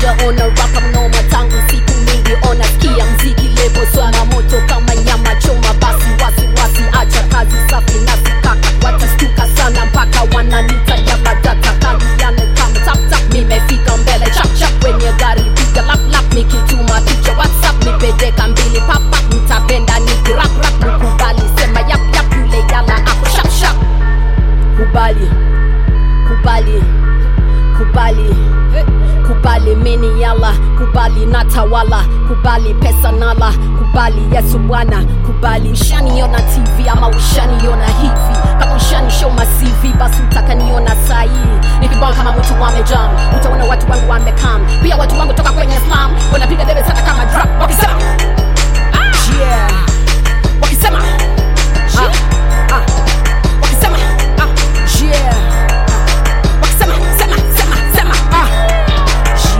sijaona rapa mnoma tangu siku mingi ona skia mziki lebo soma moto kama nyama choma basi wasiwasi acha kazi safi na sikaka watastuka sana mpaka wananita jabadata kaliane kama tap tap nimefika mbele chap chap wenye gari piga lap lap nikituma picha whatsapp nipedeka mbili pap pap mtapenda nikirap rap mkubali sema yap yap yule yala ako shap shap kubali kubali kubali kubali mini yala kubali natawala kubali pesa nala kubali yesu bwana kubali ushaniona tv ama ushaniona hivi kama ushanishow masivi basi utakaniona sahii nikibon kama mtu wamejam utaona watu wangu wamekam